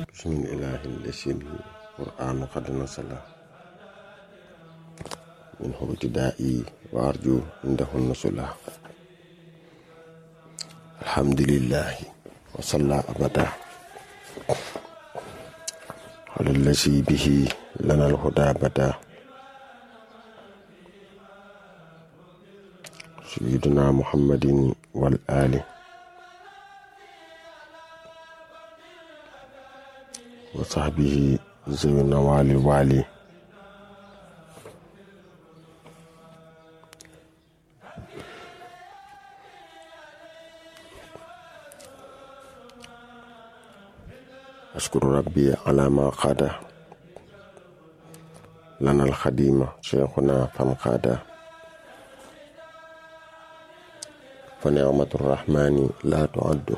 بسم الإله الذي القرآن قد نزل منه ابتدائي وأرجو عنده النزل الحمد لله وصلى أبدا على الذي به لنا الهدى بدا سيدنا محمد والآل وصحبه ذوي النوال الوالي أشكر ربي على ما قاد لنا الخديم شيخنا فانقاد فنعمة الرحمن لا تعد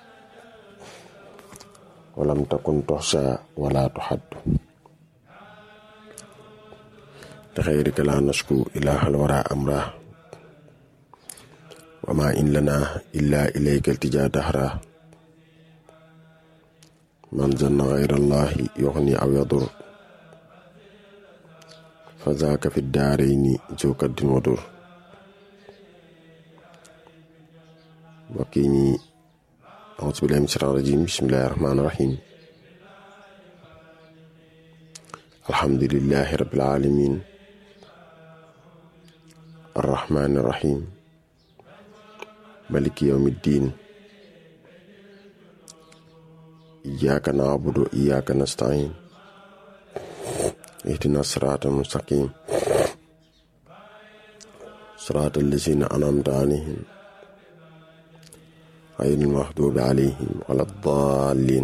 ولم تكن تحصى ولا تحد لغيرك لا نشكو إله الورى أمره وما إن لنا إلا إليك التجا دهرا من ظن غير الله يغني أو يضر فذاك في الدارين ذو كد ودر وكيني أعوذ بالله من الشيطان الرجيم بسم الله الرحمن الرحيم الحمد لله رب العالمين الرحمن الرحيم ملك يوم الدين إياك نعبد وإياك نستعين اهدنا الصراط المستقيم صراط الذين أنعمت عليهم غير المغضوب عليهم ولا الضالين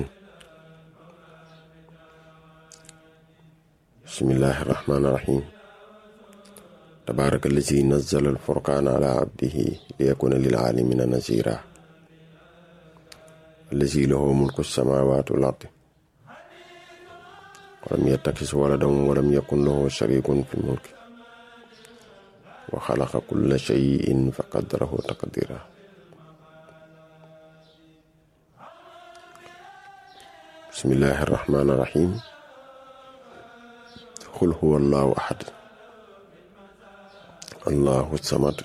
بسم الله الرحمن الرحيم تبارك الذي نزل الفرقان على عبده ليكون للعالمين نذيرا الذي له ملك السماوات والأرض ولم يتخذ ولدا ولم يكن له شريك في الملك وخلق كل شيء فقدره تقديرا بسم الله الرحمن الرحيم قل هو الله أحد الله الصمد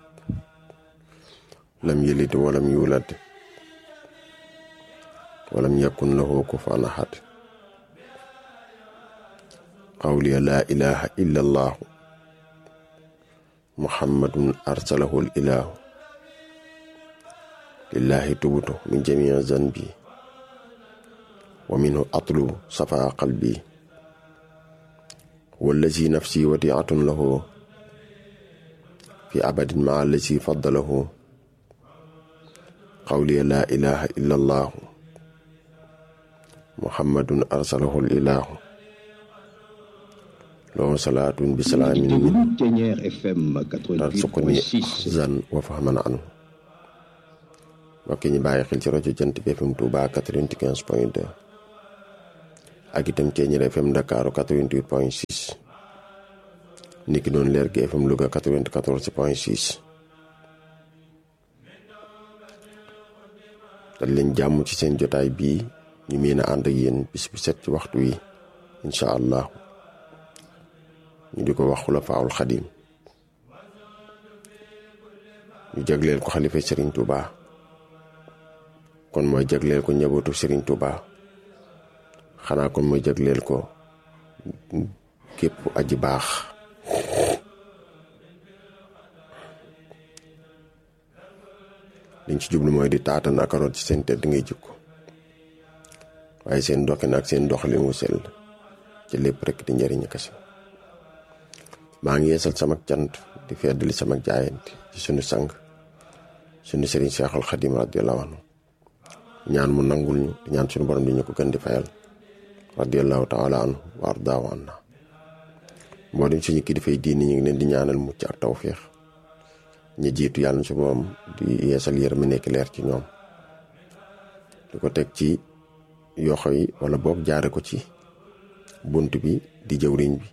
لم يلد ولم يولد ولم يكن له كفوا أحد قولي لا إله إلا الله محمد أرسله الإله لله تبت من جميع ذنبي ومنه أطلب صفاء قلبي والذي نفسي وديعة له في أبد مع الذي فضله قولي لا إله إلا الله محمد أرسله الإله له صلاة بسلام من ترزقني أحزن وفهما عنه mbokk ñi bàyyi xel ci rajo Jant bi FM Touba 95 point 2 ak itam Ceeñeer FM Ndakaaru 88 point 6 niki noonu leer gi FM Louga 94 point 6 dal leen jàmm ci seen jotaay bii ñu mën a ànd ak yéen bis bu set ci waxtu wi incha allah ñu di ko wax Xulafaa'ul Xadiim ñu jagleel ko xalifa Serigne Touba kon mooy jagleel ko njabootu Serigne Touba xanaa kon mooy jagleel ko képp aji baax liñ ci jublu mooy di taatan ak root ci seen tedd ngay jikko waaye seen doxin ak seen doxalin wu sell ci lépp rek di njëriñ kese maa ngi yeesal sama cant di feddali sama jaayante ci sunu sang sunu Serigne Cheikhul Khadim radiyallahu anhu ñaan mu nangul ñu di ñaan suñu borom di ñu ko gën di fayal radiyallahu taala anhu wa ardaahu anna mboolem suñu kilifay diini ñu ngi leen di ñaanal mucc ak tawféex ñi jiitu yàlla su borom di yeesal yërëm nekk leer ci ñoom di ko teg ci yoxo yi wala boog jaare ko ci bunt bi di jëwriñ bi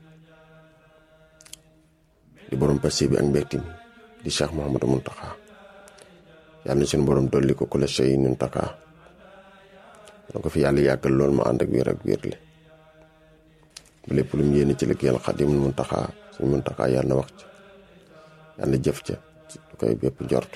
di borom passé bi ak mbégte mi di Cheikh Mouhamadou Mountakha yàlla na suñu borom dolli ko ku la sey nun taka da ko fi yàlla yàggal lool ma ànd ak wér ak wér le ba lépp lu mu yéene ci liggéeyal Xaadimul Muntaxaa suñ Muntaxaa yàlla na wax ca yàlla na jëf ca du koy bépp njort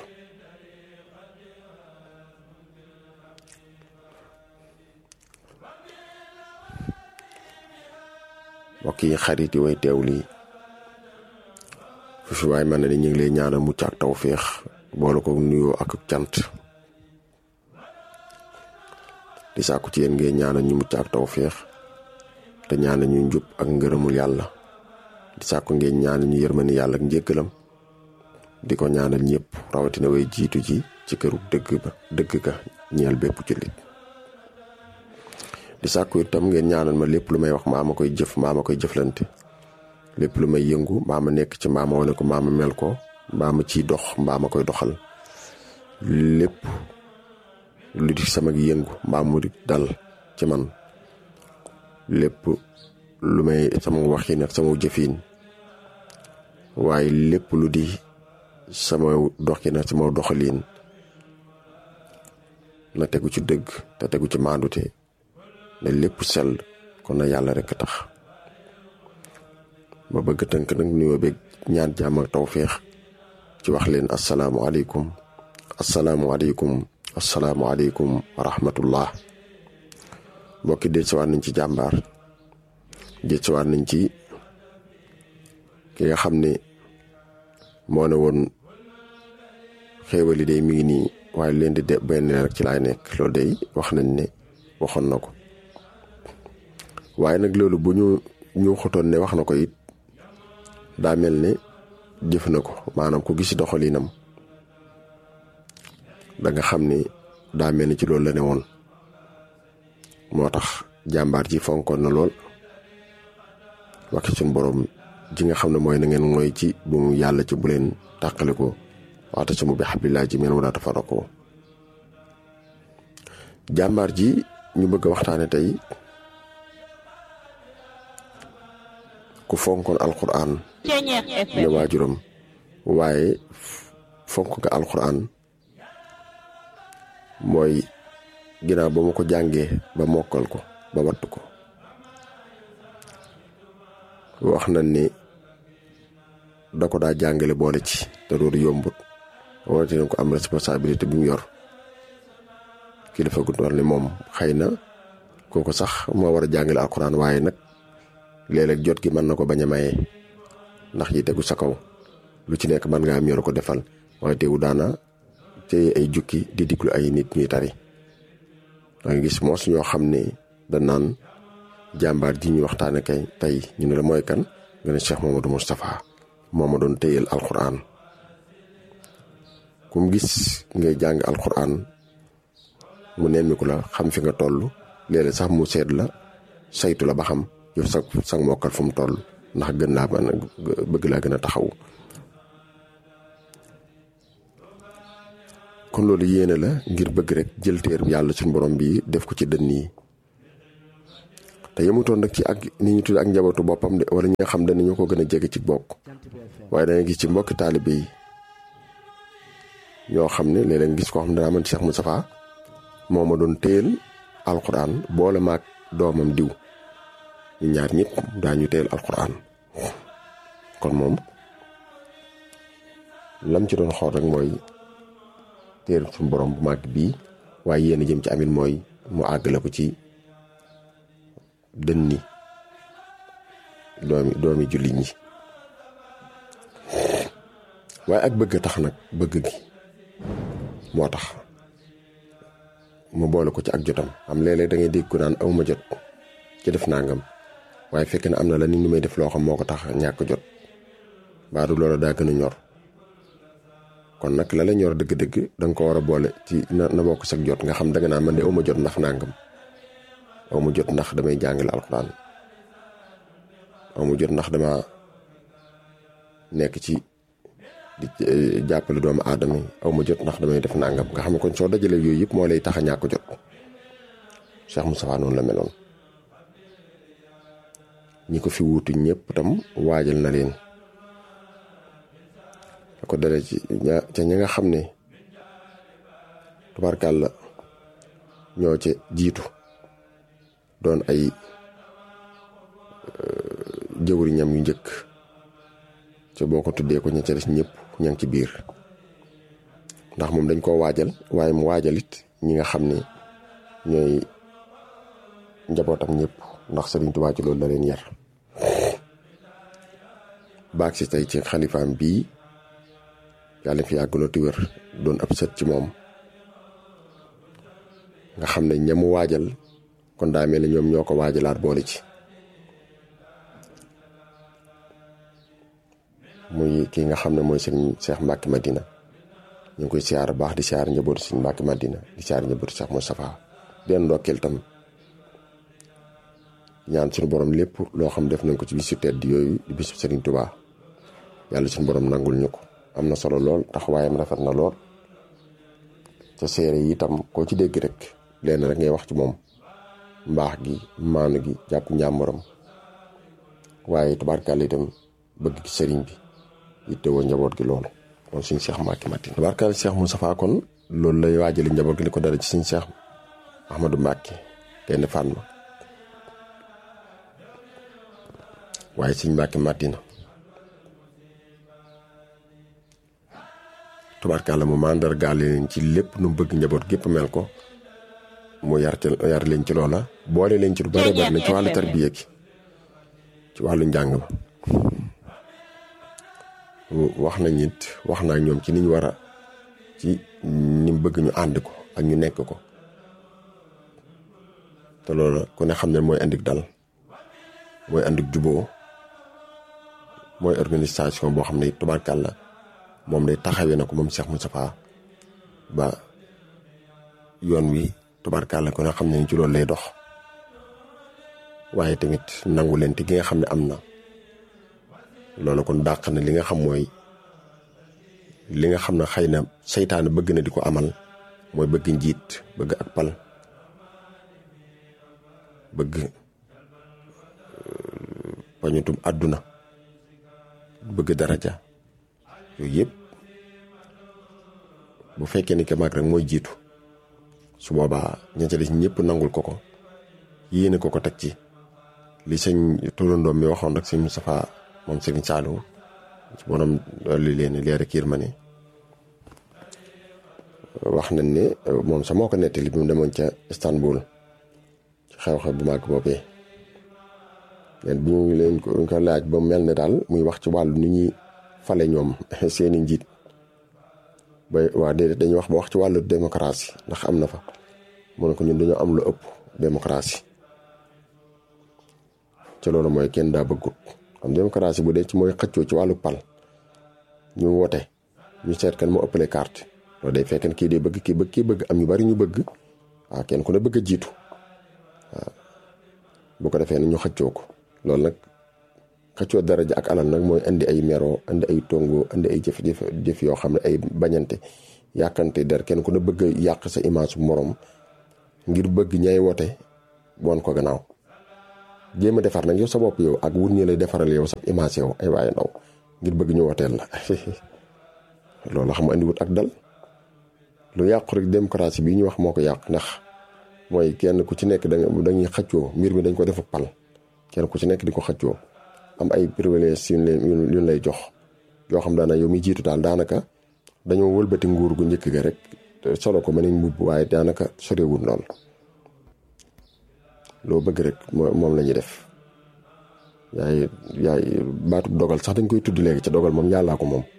mbokk yi xarit yi way teew lii fu fi waay man ne ñu ngi lay ñaanal mucc ak tawféex boole ko nuyoo ak cant di sàkku ci yéen ngay ñaanal ñu mucc ak tawféex te ñaanal ñu njub ak ngërëmul yàlla di sàkku ngeen ñaanal ñu yërmani yàlla ak njëggalam di ko ñaanal ñëpp rawatina way jiitu ji ci këru dëgg ba dëgg ga ñeel bépp jullit di sàkku itam ngeen ñaanal ma lépp lu may wax maa ma koy jëf maa ma koy jëflante lépp lu may yëngu mbaa ma nekk ci mbaa ma wane ko mbaa ma mel ko mbaa ma ciy dox mbaa ma koy doxal lépp lu di sama yëngu mbaa mu di dal ci man lépp lu may sama waxin ak sama jëfin waaye lépp lu di sama doxin ak sama doxalin na tegu ci dëgg te tegu ci maandute ne lépp sell kon na yàlla rekk tax ma bëgg tënk nag nuyoo beeg ñaan jàmm ak tawféex ci wax leen asalaamualeykum asalaamualeykum asalaamualeykum wa rahmatullah mbokki déet siwaat nañ ci jàmbaar déet siwaat nañ ci ki nga xam ne moo ne woon xéewali day mi ngi nii waaye leen di de benn rek ci laay nekk loolu day wax nañ ne waxoon na ko waaye nag loolu bu ñu ñu xotoon ne wax na ko it daa mel ne jëf na ko maanaam ku gis doxalinam da nga xam ne daa mel ni ci loolu la ne woon moo tax jàmbaar ji fonkoon na lool waxi suñ borom ji nga xam ne mooy na ngeen mooy ci bu mu yàlla ci bu leen tàqale ko waxta ci mu bi xablilaa ji meen wala tafaraqoo jàmbaar ji ñu bëgg a waxtaane tey ku fonkoon alquran ne waajuram waaye fonk nga alquran mooy ginnaaw ba ma ko jàngee ba mokkal ko ba wattu ko wax na ni da ko daa jàngale boole ci te loolu yombut wante ko am responsabilité bi mu yor kilifa gu toll ni moom xëy na kooku sax moo war a jàngale alquran waaye nag léeg-léeg jot gi mën na ko bañ a maye ndax yi tegu sa kaw lu ci nekk mën ngaa am yor ko defal waaye teewu daana téye ay jukki di diglu ay nit ñuy tari da nga gis moos ñoo xam ne da naan jàmbaar ji ñu waxtaane kay tey ñu ne la mooy kan nga ne Cheikh Mamadou Moustapha moo ma doon téyel alquran kum gis ngay jàng alquran mu nemmiku la xam fi nga toll léeg-léeg sax mu seet la saytu la ba xam yow sa sa mokkal fu mu toll ndax gën laa mën a bëgg laa gën a taxaw kon loolu yéene la ngir bëgg rek jël téer yàlla suñu borom bi def ko ci dënn yi te yemutoon nag ci ak ni ñu tudd ak njabootu boppam de wala ñi nga xam danañu ko gën a jege ci bokk waaye danga gis ci mbokki taalibe yi ñoo xam ne léeg-léeg gis koo xam ne daa man Cheikh Moustapha moo ma doon téyel alxuraan boole maag doomam diw ñu ñaar ñëpp daañu téyel alxuraan kon moom lam ci doon xool rek mooy téer suñu borom bu màgg bii waaye yéen a jëm ci amit mooy mu àggale ko ci dënni doomi doomi jullit ñi waaye ak bëgg tax nag bëgg gi moo tax mu boole ko ci ak jotam am léeg-léeg da ngay dégg ko naan awma jot ci def nangam waaye fekk na am na la ni ñu may def loo xam moo ko tax ñàkk jot baadu loola daa gën a ñor kon nag la la ñor dëgg-dëgg da nga ko war a boole ci na na bokk sag jot nga xam da nga naa man de awma jot ndax nangam awma jot ndax damay jàngale alxuraan awma jot ndax dama nekk ci di jàppale doomu aadama yi awma jot ndax damay def nangam nga xam ne kon soo dajalee yooyu yëpp moo lay tax a ñàkk jot Cheikh Moustapha noonu la meloon ñi ko fi wuutu ñëpp tam waajal na leen da ko dale ci ña ca ña nga xam ne tubarkàlla ñoo ca jiitu doon ay jëwriñam yu njëkk te boo ko tuddee ko ña ca des ñëpp ña ngi ci biir ndax moom dañ koo waajal waaye mu waajalit ñi nga xam ne ñooy njabootam ñëpp ndax Sëriñ Tuubaa ci loolu la leen yar baag si tey ci xalifaam bii yàlla fi yàgg looti wér doon ab sët ci moom nga xam ne ñamu waajal kon daa mel ne ñoom ñoo ko waajalaat boole ci muy kii nga xam ne mooy sëñ Cheikh Mbacke Madina ñu ngi koy siyaar baax di siyaar njabootu sëñ Mbacke Madina di siyaar njabootu Cheikh Moustapha den ndokkeel tam ñaan suñu borom lépp loo xam def nañ ko ci bisu tedd yooyu di bisu Serigne Touba yàlla suñu borom nangul ñu ko am na solo lool taxawaayam rafet na lool ca séere yi itam koo ci dégg rek lenn rek ngay wax ci moom mbaax gi maanu gi jàpp njàmbaram waaye tubaarkàlla itam bëgg gi sëriñ bi yittewoo njaboot gi loolu moom suñ Cheikh Mbacke Madina tubaarkàlla Cheikh Moustapha kon loolu lay waajali njaboot gi li ko dara ci suñ Cheikh Ahmadou Mbacke kenn fànn waaye suñ Mbacke Madina tubaarkàlla mu màndargaale leen ci lépp nu mu bëgg njaboot gépp mel ko mu yar ci yar leen ci loola boole leen ci lu bare bari na ci wàllu tarbiya gi ci wàllu njàng ba wax nañ it wax naa ñoom ci niñ war a ci ni mu bëgg ñu ànd ko ak ñu nekk ko te loola ku ne xam ne mooy andik dal mooy andik juboo mooy organisation boo xam ne tubaarkàlla moom day taxawee na ko moom Cheikh Moustapha ba yoon wi tubaarkàlla ko nga xam ne ci loolu lay dox waaye tamit nangu leen te gi nga xam ne am na loolu kon dàq na li nga xam mooy li nga xam ne xëy na seytaane bëgg na di ko amal mooy bëgg njiit bëgg ak pal bëgg pañutum àdduna bëgg daraja yooyu yëpp bu fekkee ni ke mag rek mooy jiitu su boobaa ña ca des ñëpp nangul ko ko yéene ko ko teg ci li sëñ turandoom mi waxoon rek sëñ Moustapha moom sëñ Saliou ci borom li leen leer kiir ma ne wax nañ ne moom sa moo ko nettali bi mu demoon ca Istanbul ci xew-xew bu màgg boobee leen bi ñu leen ko laaj ba mel ne daal muy wax ci wàllu ni ñuy fale ñoom seeni njiit ba waa déedéet dañuy wax ba wax ci wàllu démocratie ndax am na fa mu ne ko ñun dañoo am lu ëpp démocratie ci loolu mooy kenn daa bëggut am démocratie bu dee ci mooy xëccoo ci wàllu pal ñu wote ñu seet kan moo ëppale carte loolu day fekk kii dee bëgg kii bëgg kii bëgg am ñu bari ñu bëgg waaw kenn ku ne bëgg a jiitu waaw bu ko defee ne ñu xëccoo ko loolu nag xëccoo daraja ak alal nag mooy indi ay mero indi ay tongo indi ay jëf-jëf jëf yoo xam ne ay bañante yàkkante der kenn ku ne bëgg a yàq sa image bu morom ngir bëgg ñay wote woon ko gannaaw jéem a defar nag yow sa bopp yow ak wut ñu lay defaral yow sa image yow ay waaye ndaw ngir bëgg ñu woteel la loolu xam nga andi wut ak dal lu yàqu rek démocratie bi ñu wax moo ko yàq ndax mooy kenn ku ci nekk da dañuy xëccoo mbir mi dañ ko defu pal kenn ku ci nekk di ko xëccoo am ay privilèges yu ñu lay jox yoo xam daana yow mi jiitu daal daanaka dañoo wëlbati nguur gu njëkk ga rek solo ko ma nañ mbubb waaye daanaka sorewul lool loo bëgg rek moom la ñuy def yaay yaay baatub dogal sax dañ koy tudd léegi ca dogal moom yàllaa ko moom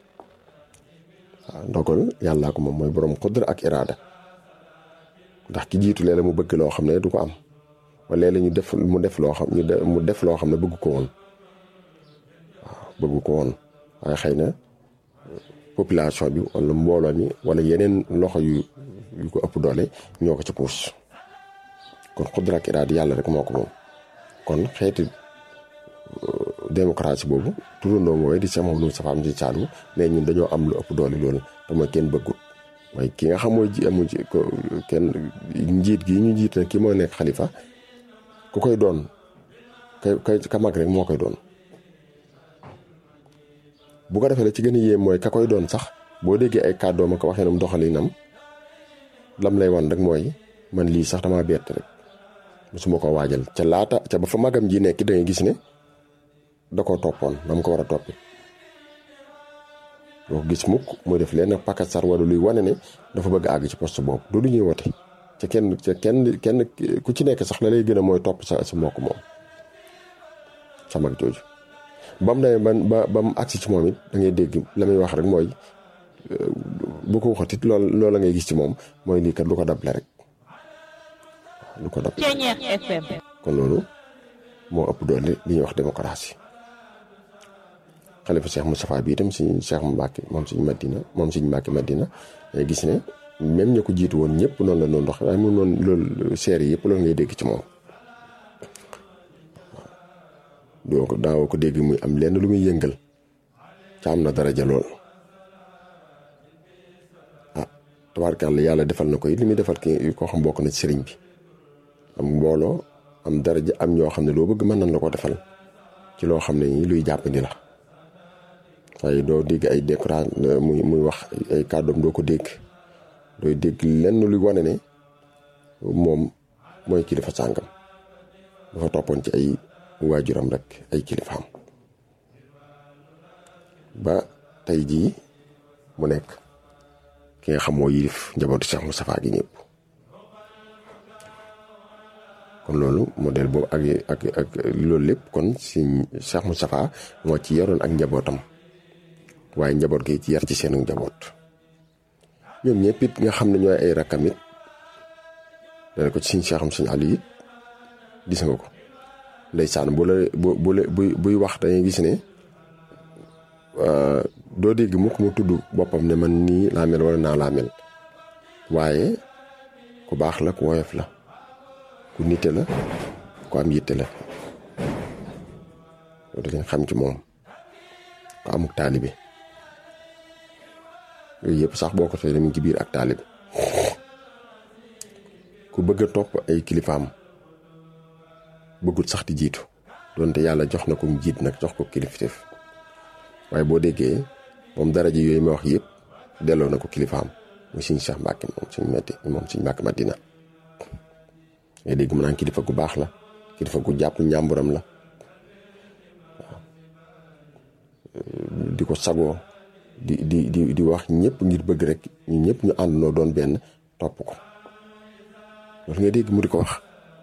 waaw dogal yàllaa ko moom mooy borom xudra ak iraada ndax ki jiitu léeg-léeg mu bëgg loo xam ne du ko am wala léeg-léeg ñu def mu def loo xam mu def loo xam ne bëgg ko woon waaw bëgg ko woon waaye xëy na population bi wala mbooloo mi wala yeneen loxo yu yu ko ëpp doole ñoo ko ci puus kon xudra ak iraada yàlla rek moo ko moom kon xeeti démocratie boobu turandoo mooy di Cheikh Mouhamadou Moustapha am di Saliou mais ñun dañoo am lu ëpp doole loolu te mooy kenn bëggut mooy ki nga xam mooy ji amu ci kenn njiit gi ñu njiit nag ki moo nekk xalifa ku koy doon kay ka mag rek moo koy doon bu ko defee la ci gën a yéem mooy ka koy doon sax boo déggee ay kàddoom ak waxee nam doxalinam lam lay wan rek mooy man lii sax damaa bett rek mosuma ko waajal ca laata ca ba fa magam ji nekk da ngay gis ne da koo toppoon na mu ko war a toppi doo ko gis mukk muy def leen pakasar wala luy wane ne dafa bëgg àgg ci poste boobu du lu ñuy wote ca kenn ca kenn kenn ku ci nekk sax la lay gën a mooy topp sa sa mbokk moom sa mag jooju ba mu demee ban ba ba mu agsi ci moom it da ngay dégg la muy wax rek mooy bu ko waxatit lool loola ngay gis ci moom mooy lii kat lu ko dable rek lu ko dable kon loolu moo ëpp doole li ñuy wax démocratie xalifa Cheikh Moustapha bi itam suñu Cheikh Mbacke moom suñu Madina moom suñu Mbacke Madina day gis ne même ña ko jiitu woon ñëpp noonu la noonu dox waaye mu noonu loolu seer yi yëpp loolu ngay dégg ci moom doo ko daawoo ko dégg muy am lenn lu muy yëngal ca am na daraja lool ah tabaarkàlla yàlla defal na ko it li muy defal ki koo xam bokk na ci sëriñ bi am mbooloo am daraja am ñoo xam ne loo bëgg mën nañ la ko defal ci loo xam ne nii luy jàppandi la waaye doo dégg ay décora muy muy wax ay kàddoom doo ko dégg dooy dégg lenn luy wane ne moom mooy kilifa sàngam dafa toppoon ci ay waajuram rek ay kilifaam ba tey jii mu nekk ki nga xam moo yilif njabootu Cheikh Moustapha gi ñëpp kon loolu modèle boobu ak ak ak loolu lépp kon si Cheikh Moustapha moo ci yoroon ak njabootam waaye njaboot gi ci yar ci seenu njaboot ñoom ñëpp it nga xam ne ñooy ay rakkam it dana ko ci suñ Cheikh am suñu àll it gis nga ko ndeysaan bu la bu bu buy buy wax dañuy gis ne doo dégg mukk mu tudd boppam ne man nii laa mel wala naa laa mel waaye ku baax la ku woyof la ku nite la ku am yitte la loolu dañ xam ci moom ku amuk taalibe yooyu yëpp sax boo ko tey mu ngi ci biir ak taalibe ku bëgg a topp ay kilifaam bëggut sax di jiitu donte yàlla jox na ko mu jiit nag jox ko kilifteef waaye boo déggee moom daraja yooyu ma wax yëpp delloo na ko kilifaam muy suñu Cheikh Mbacke moom suñu metti moom suñu Mbacke Madina ngay dégg mu naan kilifa gu baax la kilifa gu jàpp njàmburam la di ko sagoo di di di di wax ñëpp ngir bëgg rek ñu ñëpp ñu àndandoo doon benn topp ko loolu ngay dégg mu di ko wax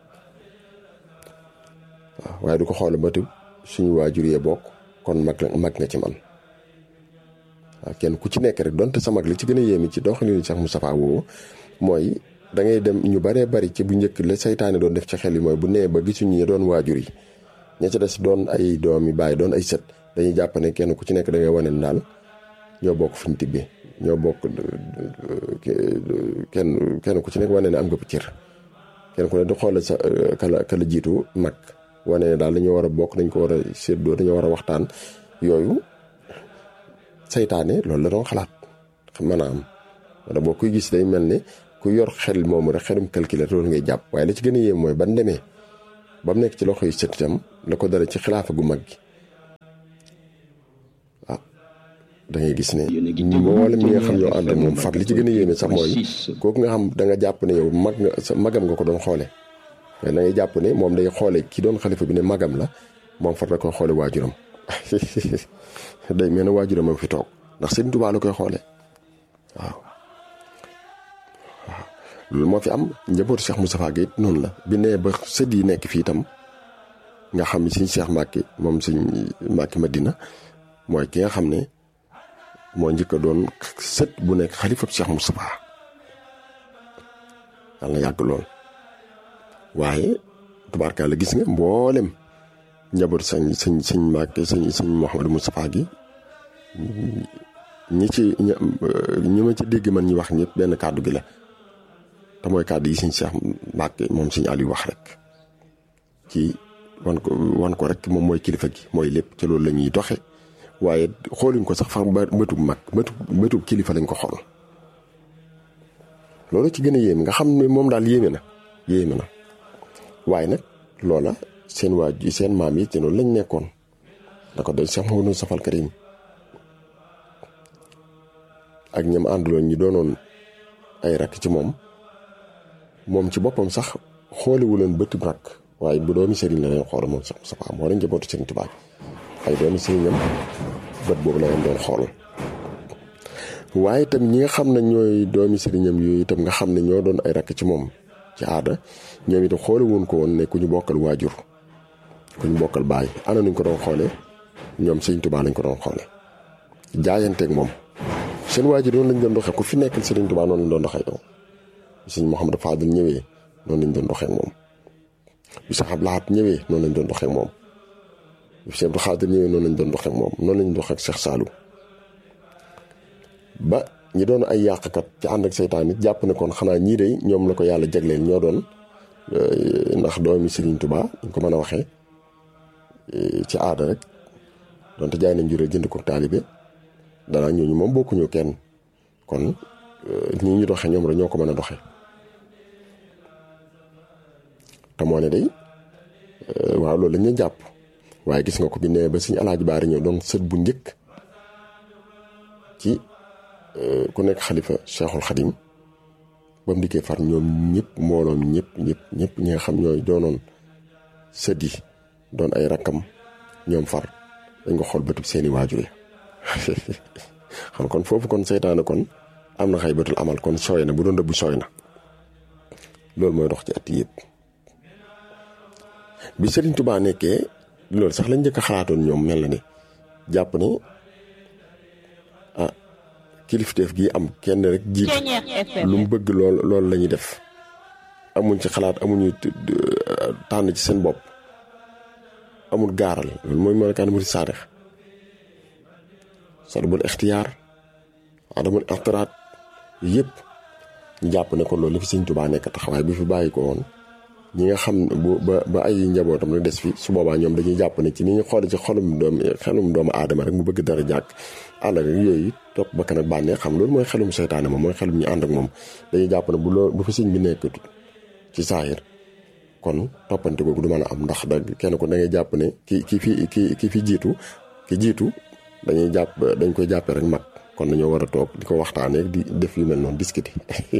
waaw waaye du ko xoole ba tëb suñu waajur yee bokk kon mag mag nga ci man waaw kenn ku ci nekk rek donte sa mag li ci gën a yéemi ci doxalinu Cheikh Moustapha woowu mooy da ngay dem ñu baree bari ci bu njëkk la saytaane doon def ci xel yi mooy bu nee ba gisuñu ñi doon waajur yi ña ca des doon ay doom yi bàyyi doon ay sët dañuy jàpp ne kenn ku ci nekk da ngay wane daal ñoo bokk fu ñu tibbee ñoo bokk kenn kenn ku ci nekk wane ne am nga ko cër kenn ku ne di xoolal sa kala kala jiitu mag wane ne daal dañoo war a bokk dañ ko war a séddoo dañoo war a waxtaan yooyu saytaane loolu la doon xalaat mën a am wala boo kuy gis day mel ne ku yor xel moomu rek xelum calculer loolu ngay jàpp waaye li ci gën a yéem mooy ban demee ba mu nekk ci loxo yu set itam la ko dara ci xilaafa gu mag gi ah da ngay gis ne mboolem ñi nga xam ñoo ànd moom far li ci gën a yéeme sax mooy kooku nga xam da nga jàpp ne yow mag nga sa magam nga ko doon xoole mais da ngay jàpp ne moom day xoole ki doon xalifa bi ne magam la moom far da koy xoole waajuram day mel ne waajuram a fi toog ndax Sëriñ Tuubaa la koy xoole waaw waaw loolu moo fi am njabootu Cheikh Moustapha Guèye noonu la bi nee ba sët yi nekk fii itam nga xam ne suñ Cheikh Mbacke moom suñ Mbacke Madina mooy ki nga xam ne moo njëkk a doon sët bu nekk xalifab Cheikh Moustapha yàlla na yàgg lool waaye tubaarkalla gis nga mboolem njabootu sañ sañ sañ Mbacke sañ sañ Mouhamadou Moustapha gi ñi ci ñi ma ci dégg man ñi wax ñëpp benn kàddu gi la te mooy kàddu yi suñ Cheikh Mbacke moom suñ Aliou wax rek ci wan ko wan ko rek moom mooy kilifa gi mooy lépp ci loolu la ñuy doxe waaye xooluñ ko sax fa bëtub mag bëtub bëtub kilifa lañ ko xool loolu ci gën a yéeme nga xam ne moom daal yéeme na yéeme na waaye nag loola seen waaj seen maam yi ci loolu lañ nekkoon da ko doon Cheikh Mouhamadou Safal Karim ak ñam ànduloon ñi doonoon ay rakk ci moom moom ci boppam sax xoolewu leen bëti rakk waaye bu doomi sëriñ la leen xool moom Cheikh Moustapha moo leen njabootu Sëriñ Tuubaa ay doomi sëriñam bët boobu la leen doon xool waaye itam ñi nga xam ne ñooy doomi sëriñam yooyu itam nga xam ne ñoo doon ay rakk ci moom ci aada ñoom itam xoole woon ko woon ne ku ñu bokkal waajur ku ñu bokkal baay ana nuñ ko doon xoolee ñoom Sëriñ Tuubaa lañ ko doon xoolee jaayanteeg moom seen waajur noonu lañ doon doxee ku fi nekkal Sëriñ Tuubaa noonu lañ doon doxee yow Sëriñ Mouhamadou Fadil ñëwee noonu lañ doon doxee moom bi sax Abdou Lahad ñëwee noonu lañ doon doxee moom bi Cheikh Abdou Khadir ñëwee noonu lañ doon doxee moom noonu lañ doxee ak Cheikh Saliou ba ñi doon ay yàqkat ci ànd ak seytaan it jàpp ne kon xanaa ñii de ñoom la ko yàlla jagleel ñoo doon ndax doomi Serigne Touba ñu ko mën a waxee ci aada rek donte jaay nañ juree jënd ko taalibe danaa ñooñu moom bokkuñu kenn kon nii ñu doxee ñoom rek ñoo ko mën a doxee te moo ne day waaw loolu lañ ñu jàpp waaye gis nga ko bi ne ba suñu alaaji baari ñëw doon sët bu njëkk ci ku nekk xalifa cheikhul xadim ba mu dikkee far ñoom ñëpp mbooloom ñëpp ñëpp ñëpp ñi nga xam ñooy doonoon sët yi doon ay rakkam ñoom far dañ ko xool bëtub seeni waajur yi xam kon foofu kon seytaane kon am na xay bëtul amal kon sooy na bu doon dëbbu sooy na loolu mooy dox ci at yëpp bi Serigne Touba nekkee loolu sax lañ njëkk a xalaatoon ñoom mel na ne jàpp ne ah kilifteef gi am kenn rek jiitu lu mu bëgg lool loolu la ñuy def amuñ ci xalaat amuñu tànn ci seen bopp amul gaaral loolu mooy melokaan murid saadix salbul ixtiyaar adamul ixtiraat yëpp ñu jàpp ne kon loolu li fi Serigne Touba nekk taxawaay bi fi bàyyi ko woon ñi nga xam bu ba ba ay njabootam la des fi su boobaa ñoom dañuy jàpp ne ci ni ñu xoole ci xolum doom xelum doomu aadama rek mu bëgg dara jàkk àll rek yooyu topp bakkan ak bànnee xam loolu mooy xelum seytaane moom mooy xelum ñu ànd ak moom dañuy jàpp ne bu loolu bu fi sëñ bi nekkatu ci saahir kon toppante googu du mën a am ndax da kenn ko da ngay jàpp ne ki ki fi ki ki fi jiitu ki jiitu dañuy jàpp dañ koy jàppee rek mag kon dañoo war a toog di ko waxtaanee di def yu mel noonu discuter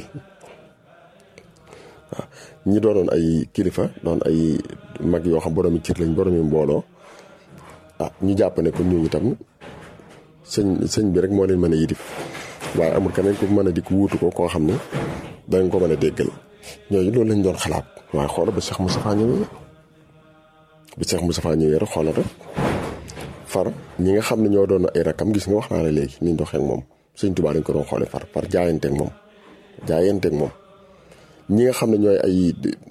waaw ñi doonoon ay kilifa doon ay mag yoo xam boroomi cër lañ boroomi mbooloo ah ñu jàpp ne kon ñooñu tam sëñ sëñ bi rek moo leen mën a yidif waaye amul keneen ku mën a dikk wuutu ko koo xam ne danga ko mën a déggal ñooñu loolu lañ doon xalaat waaye xoolal ba Cheikh Moustapha ñëwee ba Cheikh Moustapha ñëwee rek xoolal rek far ñi nga xam ne ñoo doon ay rakam gis nga wax naa la léegi ni ñu doxee ak moom sëñ Tuubaa dañ ko doon xoolee far far jaayanteeg moom jaayanteeg moom. ñi nga xam ne ñooy ay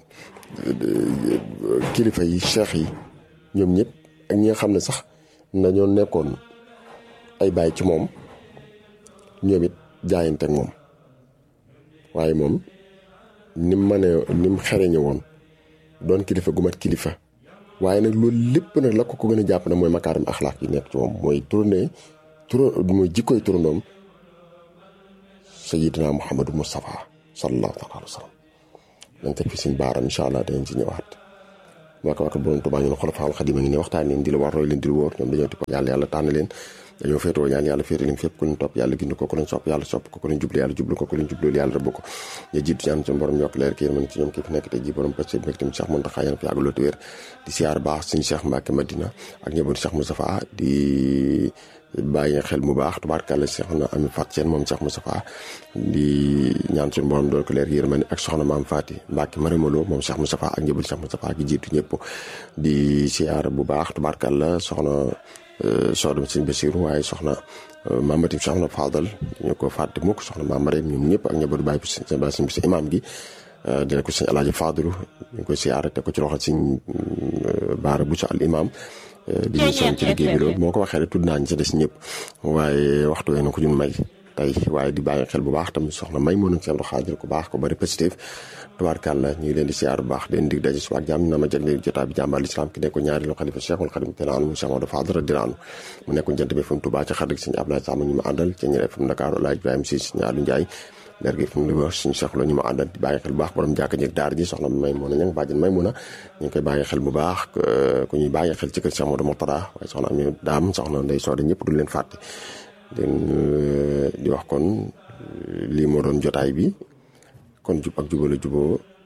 kilifa yi cheikh yi ñoom ñëpp ak ñi nga xam ne sax nañoo nekkoon ay baay ci moom ñoom it jaayante ak moom waaye moom ni mu mënee ni mu xereñe woon doon kilifa gu mat kilifa waaye nag loolu lépp nag la ko ko gën a jàpp ne mooy makaarim axlaaq yi nekk ci moom mooy tourné turo mooy jikkoy turandoom sayidina Muhammadu Mustafa sallallahu alayhi wa sallam dañ teg fi suñ baaram incha allah danañ ci ñëwaat moo ko waxal borom Tuubaa ñu ne xulafaal xadim a ngi ne waxtaan leen di la war roy leen di la wóor ñoom dañoo tipp yàlla yàlla tànn leen dañoo féetoo ñaan yàlla féete leen fépp ku leen topp yàlla gind ko ku leen sopp yàlla sopp ko ku leen jublu yàlla jublu ko ku leen jublu yàlla rëbb ko ñu jiitu ñaan suñu borom yokk leer ki yërmande ci ñoom ki fi nekk tey ji borom pacc mbégte mi Cheikh Mountakha yéen fi yàgg loolu wér di siyaar baax suñu Cheikh Mbacke Madina ak ñëbatu Cheikh Moustapha di bàyyi xel mu baax tubaarkàlla soxna Ami Fat Seen moom Cheikh Moustapha di ñaan suñu borom dool ko leer yërmande ak soxna Maam Fati Mbacke Marimaloo moom Cheikh Moustapha ak ñëbatu Cheikh Moustapha gi jiitu ñëpp di siyaar bu baax tubaarkàlla soxna soxna sëñ Basiru waaye soxna Mamati soxna Fadal ñu ko fàtte mukk soxna Maam Mariam ñoom ñëpp ak ñëbatu bàyyi sëñ Basiru si imam gi dina ko sëñ Alaaji Fadilu ñu ngi koy siyaare te ko ci loxo sëñ Baara Buso al imam di ñu soñ ci liggéey bi loolu moo ko waxee rek tudd naa ñu sa des ñëpp waaye waxtu wee na ko ñun may tey waaye di bàyyi xel bu baax tamit soxna may moo nag seen xaajal ku baax ko bari positif tubaarkàlla ñu ngi leen di siyaar bu baax leen dig daje suba ak jàmm na ma jagle jotaa bi jàmbaar lislaam ki nekkoon ñaari lo xalifa cheikhul xadim te laanu mu Cheikh Maodo Fadal radiyallaahu anhu mu nekkoon jant bi FM Touba ci xarit sëñ Abdoulaye Sàmm ñu ma àndal ci ñeneen FM Dakar Laaj Ibrahima Si ñaalu Njaay leer gi fi mu li suñu Cheikh la ñu ma àndal di bàyyi xel bu baax borom jàkka jëg daar ji soxna may mun a ñang bàjjen may mun a ñu ngi koy bàyyi xel bu baax ku ñuy bàyyi xel ci kër Cheikh Maodo Mourtada waaye soxna ami daam soxna ndey soode ñëpp du leen fàtte den di wax kon lii moo doon jotaay bi kon jub ak jubala juboo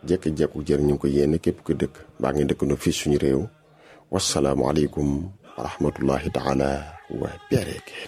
jekki-jekku jër ñu ngi ko yéene képp ku dëkk baa ngi dëkk no fii suñu réew wasalaamualeykum wa rahmatullahi taala wa barakaatu